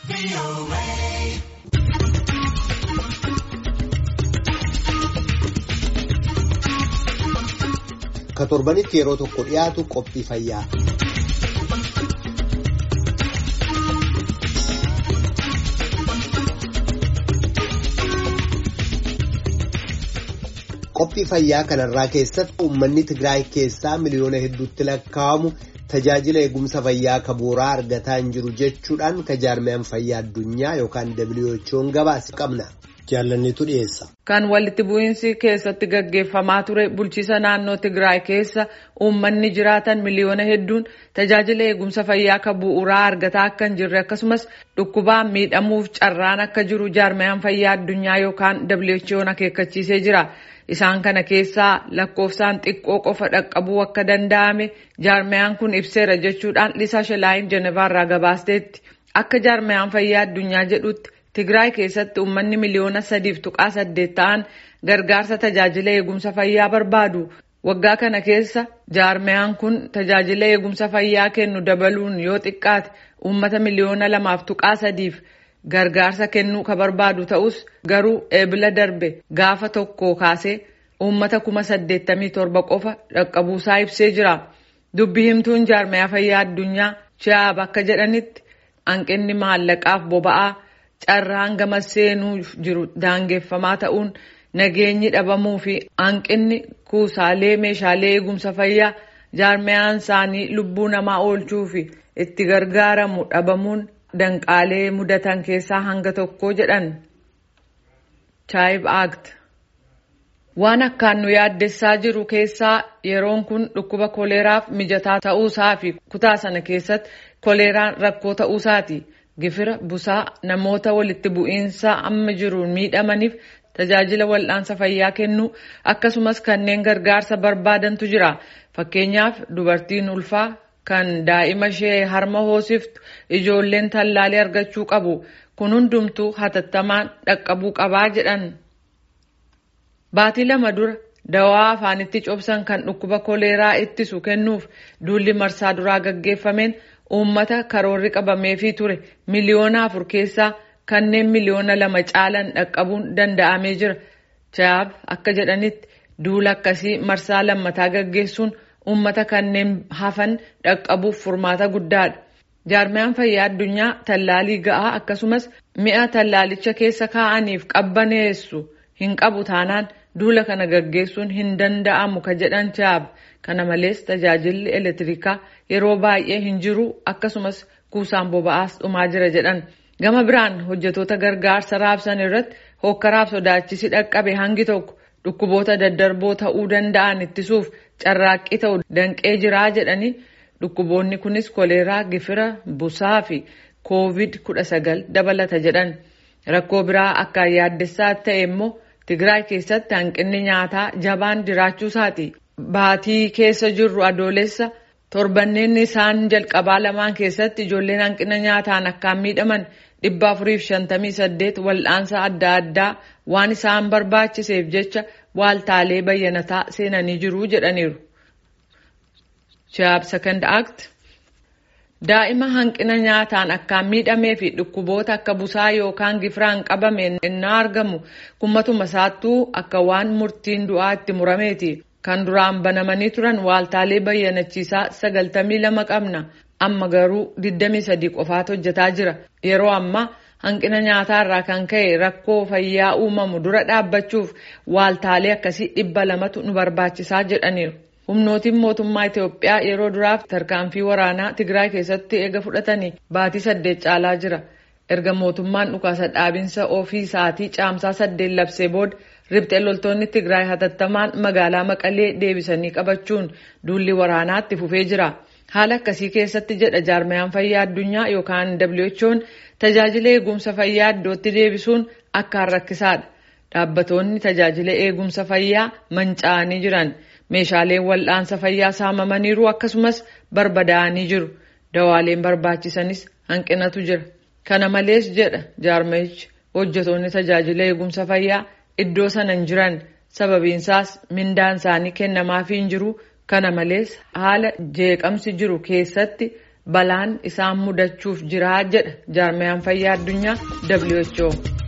Ka torbanitti yeroo tokko dhiyaatu qophii fayyaa. Qophii fayyaa kanarraa keessatti uummanni Tigraay keessaa miliyoona hedduutti lakkaa'amu tajaajila eegumsa fayyaa ka bu'uuraa argataa hin jiru jechuudhaan ka jaarmiyaan fayyaa addunyaa yookaan WHO'n gabaasa qabna. Jaalannitu dhiyeessa. Kan walitti bu'iinsi keessatti gaggeeffamaa ture bulchiisa naannoo Tigraay keessa uummanni jiraatan miliyoona hedduun tajaajila eegumsa fayyaa ka bu'uuraa argataa akka hin jirre akkasumas dhukkubaan miidhamuuf carraan akka jiru jaarmiyaan fayyaa addunyaa yookaan WHO'n akeekkachiisee jira. Isaan kana keessaa lakkoofsaan xiqqoo qofa dhaqqabuu akka danda'ame jaarmiyaan kun ibseera jechuudhaan Lisaa Shalaayin Jenevaarraa gabaasteetti. Akka jaarmiyaan fayyaa addunyaa jedhutti Tigraay keessatti uummanni miliyoona sadiif tuqaa saddeet ta'an gargaarsa tajaajila eegumsa fayyaa barbaadu. Waggaa kana keessa jaarmiyaan kun tajaajila eegumsa fayyaa kennu dabaluun yoo xiqqaate uummata miliyoona lamaaf tuqaa sadiif gargaarsa kennuu ka barbaadu ta'us garuu eebila darbe gaafa tokko kaasee uummata kuma saddeettamii torba qofa dhaqqabuusaa ibsee jira. Dubbi himtuun jaarmiyaa fayyaa addunyaa Chiyaab akka jedhanitti hanqinni maallaqaaf boba'aa carraan gama seenuu jiru daangeffamaa ta'uun nageenyi dhabamuu fi hanqinni kuusaalee meeshaalee eegumsa fayyaa jaarmiyaan isaanii lubbuu namaa oolchuu fi itti gargaaramu dhabamuun danqaalee mudatan keessaa hanga tokko jedhan. Chaayib Act Waan akkaan nu yaaddessaa jiru keessaa yeroon kun dhukkuba koleeraaf mijataa ta'uusaa fi kutaa sana keessatti koleeraan rakkoo ta'uusaati. Gifira busaa namoota walitti bu'iinsa amma jiruun miidhamaniif tajaajila wal'aansa fayyaa kennuu akkasumas kanneen gargaarsa barbaadantu jira. Fakkeenyaaf dubartiin ulfaa kan daa'ima ishee harma hoosiftu ijoolleen tallaalii argachuu qabu. Kun hundumtuu hatattamaan dhaqqabuu qabaa jedhan. Baatii lama dura dawaa afaanitti cobsan kan dhukkuba koleeraa ittisu kennuuf duulli marsaa duraa gaggeeffameen uummata karoorri qabameefii ture miliyoona afur keessaa kanneen miliyoona lama caalan dhaqqabuun danda'amee jira. Chaab akka jedhanitti duula akkasii marsaa lammataa gaggeessuun uummata kanneen hafan dhaqqabuuf furmaata guddaadha. Jaarmiyaan fayyaa addunyaa tallaalii ga'aa akkasumas mi'a tallaalicha keessa kaa'aniif qabbaneessu hin qabu taanaan duula kana gaggeessuun hin danda'amu ka jedhan Chaab. Kana malees tajaajilli elektirikaa yeroo baay'ee hin jiru akkasumas kuusaan boba'aas dhumaa jira jedhan. Gama biraan hojjetoota gargaarsa raabsan irratti hokkaraaf sodaachisi dhaqqabe hangi tokko dhukkuboota daddarboo ta'uu danda'an ittisuuf carraaqqii ta'u danqee jiraa jedhanii dhukkuboonni kunis koleeraa, gifira, busaa fi koovid kudha sagal dabalata jedhan. Rakkoo biraa akka yaaddessaa ta'e immoo Tigraay keessatti hanqinni nyaataa jabaan jiraachuusaati. Baatii keessa jirru adoolessa torbanneen isaan jalqabaa lamaan keessatti ijoolleen hanqina nyaataan akkaan miidhaman dhibba afuriif shantamii saddeet wal'aansa adda addaa waan isaan barbaachiseef jecha waaltaalee bayyanataa seenanii jiru jedhaniiru. Chaab Second Act Daa'ima hanqina nyaataan akkaan miidhamee fi dhukkuboota akka busaa yookaan gifiraan qabame innaa argamu kummatuma isaattuu akka waan murtiin du'aa itti murameeti. Kan duraan banamanii turan waaltaalee bayyanachiisaa sagaltamii lama qabna. Amma garuu 23 qofaatu hojjetaa jira. Yeroo ammaa hanqina nyaataa kan ka'e rakkoo fayyaa uumamu dura dhaabbachuuf waaltaalee akkasii dhibba lamatu nu barbaachisaa jedhaniiru. Humnootiin mootummaa Itoophiyaa yeroo duraaf tarkaanfii waraanaa Tigraay keessatti eega fudhatanii baatii saddeet caalaa jira. Erga mootummaan dhukaasa dhaabinsa ofii isaatii caamsaa saddeet labsee booda Ribxee loltoonni Tigraay hatattamaan magaalaa Maqalee deebisanii qabachuun duulli waraanaatti fufee jira. Haala akkasii keessatti jedha jaarmiyaan fayyaa addunyaa yookaan WHO'n tajaajila eegumsa fayyaa iddootti deebisuun akkaan rakkisaadha. Dhaabbatoonni tajaajila eegumsa fayyaa manca'anii jiran. Meeshaaleen wal'aansa fayyaa saamamaniiru akkasumas barbadaa'anii jiru. Dawaaleen barbaachisanis hanqinatu jira. Kana malees jedha jaarmayichi hojjetoonni tajaajila eegumsa fayyaa iddoo sana hin jiran sababiinsaas mindaan isaanii kennamaafii hin jiru kana malees haala jeeqamsi jiru keessatti balaan isaan mudachuuf jiraa jedha jaarmiyaan fayyaa addunyaa WHO.